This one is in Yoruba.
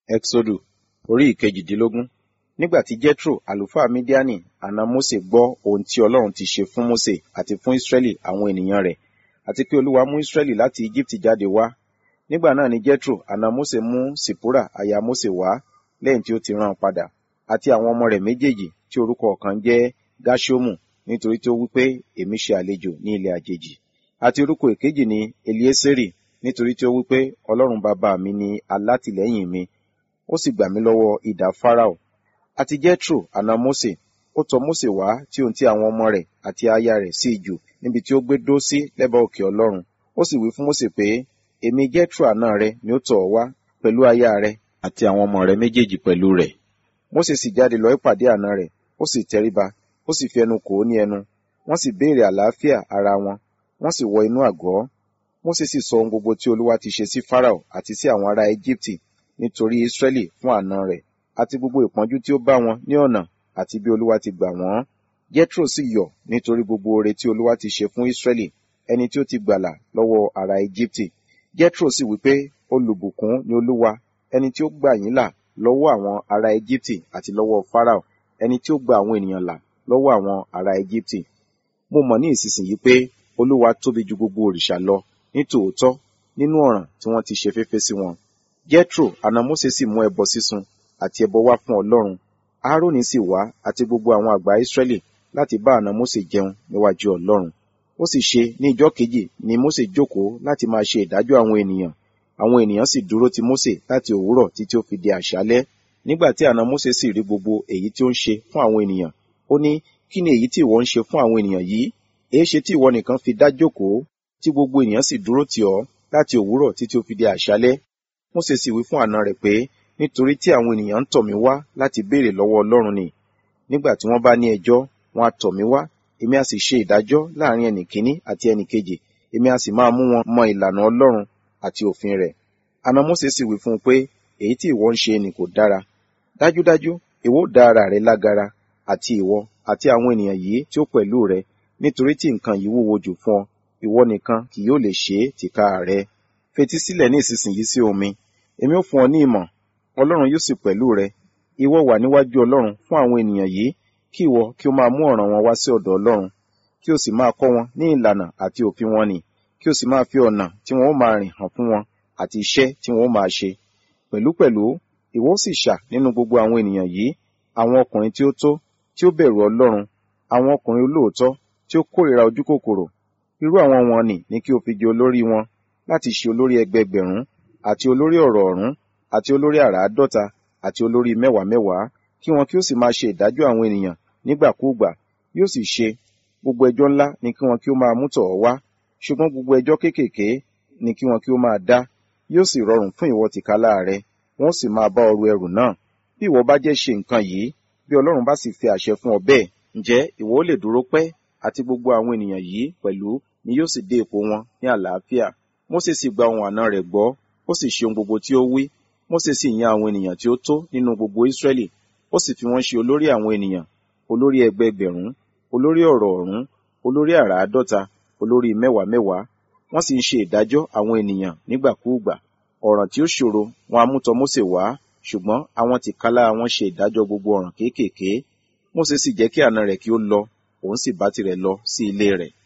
Ẹ́xódù orí ìkejìdínlógún. Nígbà tí Jethro àlùfáà Mídíánì àna Mósè gbọ́ ohun tí Ọlọ́run ti ṣe fún Mósè àti fún Ísírẹ́lì àwọn ènìyàn rẹ̀, àti pé Olúwa mú Ísírẹ́lì láti Íjíbítì jáde wá. Nígbà náà ni Jethro àna Mósè mú Sìpórà aya Mósè wá lẹ́yìn tí ó ti rán an padà, àti àwọn ọmọ rẹ̀ méjèèjì tí orúkọ ọ̀kan jẹ́ Gáṣómù nítorí tí ó wí pé, èmi ṣe àlejò ní ilẹ̀ àjèjì, àti orúkọ èkejì ni Eliésérì nítorí tí ó wí pé, Ọlọ́run bàbá mi ni alátìlẹ́yìn mi, ó sì gbà mí lọ́wọ́ idà Fáráò. Àti Jethro àna Mósè, ó tọ Mósè wá tí òun ti àwọn ọmọ rẹ̀ àti aya rẹ̀ sí ijù níbi tí ó gbé dó sí lẹ́bàá òkè Ọlọ́run. Ó sì wí fún Mósè pé, èmi Jethro àna rẹ ni ó tọ̀ ọ́ wá pẹ̀lú aya rẹ àti àwọn ọmọ rẹ méjèèjì pẹ̀lú rẹ̀. Mósè sì jáde lọ ìpàdé àna rẹ̀, ó sì tẹríba, ó sì fi ẹnu kò ó ní ẹnu. Wọ́n sì béèrè àlàáfíà ara wọn, wọ́n sì wọ inú àgọ́. Mósè sì sọ ohun gbogbo tí Olúwa ti ṣe sí Fáráò àti sí àwọn ará Íjíbítì nítorí Ísírẹ́lì fún àna rẹ̀, àti gbogbo ìpọ́njú tí ó bá wọn ní ọ̀nà àti bí Olúwa ti gbà wọ́n. Jethro sì yọ̀ nítorí gbogbo oore tí Olúwa ti ṣe fún Ísírẹ́lì, ẹni tí ó ti gbàlà lọ́wọ́ ará Íjíbítì. Jethro sì wí pé, olùbùkún ni Olúwa, ẹni tí ó gbà yín là lọ́wọ́ àwọn ará Íjíbítì àti lọ́wọ́ Fáráò, ẹni tí ó gba àwọn ènìyàn là lọ́wọ́ àwọn ará Íjíbítì. Mo mọ̀ ní ìsinsìnyí pé Olúwa tóbi ju gbogbo òrìṣà lọ ní tòótọ́ nínú ọ̀ràn tí wọ́n ti ṣe féfé sí wọn. Jethro àna Mósè sì mú ẹbọ sísun àti ẹbọ wá fún Ọlọ́run. Áárónì sì wá àti gbogbo àwọn àgbà Ísírẹ́lì láti bá àna Mósè jẹun níwájú Ọlọ́run. Ó sì ṣe ní ìjọ́ kejì ni Mósè jókòó láti máa ṣe ìdájọ́ àwọn ènìyàn. Àwọn ènìyàn sì dúró ti Mósè láti òwúrọ̀ títí ó fi di àṣálẹ́. Nígbà tí àna Mósè sì rí gbogbo èyí tí ó ń ṣe fún àwọn ènìyàn, ó ní, kí ni èyí tí ìwọ ń ṣe fún àwọn ènìyàn yìí? Èéṣe tí ìwọ nìkan fi dá jókòó, tí gbogbo ènìyàn sì dúró tì ọ́ láti òwúrọ̀ títí ó fi di àṣálẹ́? Mósè sì wí fún àna rẹ̀ pé, nítorí tí àwọn ènìyàn ń tọ̀ mí wá láti béèrè lọ́wọ́ Ọlọ́run ni. Nígbà tí wọ́n bá ní ẹjọ́, wọn a tọ̀ mí wá, èmi a sì ṣe ìdájọ́ láàrin ẹnì kíní àti ẹnì kejì, èmi a sì máa mú wọn mọ ìlànà Ọlọ́run àti òfin rẹ̀. Àna Mósè sì wí fún un pé, èyí tí ìwọ ń ṣe ni kò dára. Dájúdájú, ìwọ ó dá ara rẹ lágara, àti ìwọ àti àwọn ènìyàn yìí tí ó pẹ̀lú rẹ, nítorí tí nǹkan yìí wúwo jù fún ọ, ìwọ nìkan kì yóò lè ṣe é tìka rẹ. Fetí sílẹ̀ ní ìsinsìnyí sí ohùn mi, èmi ó fún ọ ní ìmọ̀, Ọlọ́run yóò sì pẹ̀lú rẹ. Ìwọ wà níwájú Ọlọ́run fún àwọn ènìyàn yìí, kí ìwọ kí ó máa mú ọ̀ràn wọn wá sí ọ̀dọ̀ Ọlọ́run, kí o sì máa kọ́ wọn ní ìlànà àti òfin wọn nì, kí o sì máa fi ọ̀nà tí wọn ó máa rìn hàn fún wọn àti iṣẹ́ tí wọn ó máa ṣe. Pẹ̀lúpẹ̀lú, ìwọ ó sì ṣà nínú gbogbo àwọn ènìyàn yìí, àwọn ọkùnrin tí ó tó, tí ó bẹ̀rù Ọlọ́run, àwọn ọkùnrin olóòótọ́, tí ó kórìíra ojú kòkòrò. Irú àwọn wọn nì ní kí o fi jẹ olórí wọn, láti ṣe olórí ẹgbẹẹgbẹ̀rún, àti olórí ọ̀rọ̀ ọ̀rún, àti olórí àràádọ́ta, àti olórí mẹ́wàá mẹ́wàá, kí wọn kí ó sì máa ṣe ìdájọ́ àwọn ènìyàn nígbàkúùgbà. Yóò sì ṣe, gbogbo ẹjọ́ ńlá ni kí wọn kí ó máa mú tọ̀ ọ́ wá, ṣùgbọ́n gbogbo ẹjọ́ kéékèèké ni kí wọn kí ó máa dá. Yóò sì rọrùn fún ìwọ tìkálà rẹ, wọn ó sì máa bá ọ ru ẹrù náà. Bí ìwọ bá jẹ́ ṣe nǹkan yìí, bí Ọlọ́run bá sì fi àṣẹ fún ọ bẹ́ẹ̀, ǹjẹ́ ìwọ ó lè dúró pẹ́, àti gbogbo àwọn ènìyàn yìí pẹ̀lú ni yóò sì dé ipò wọn ní àlàáfíà. Mósè sì gba ohùn àna rẹ̀ gbọ́, ó sì ṣe ohun gbogbo tí ó wí. Mósè sì yan àwọn ènìyàn tí ó tó nínú gbogbo Ísírẹ́lì, ó sì fi wọ́n ṣe olórí àwọn ènìyàn, olórí ẹgbẹẹgbẹ̀rún, olórí ọ̀rọ̀ ọ̀rún, olórí àràádọ́ta, olórí mẹ́wàá mẹ́wàá. Wọ́n sì ń ṣe ìdájọ́ àwọn ènìyàn nígbàkúùgbà. Ọ̀ràn tí ó ṣòro wọn a mú tọ Mósè wá, ṣùgbọ́n àwọn tìkálà wọn ṣe ìdájọ́ gbogbo ọ̀ràn kéékèèké. Mósè sì jẹ́ kí àna rẹ̀ kí ó lọ, òun sì bá tirẹ̀ lọ sí ilé rẹ̀.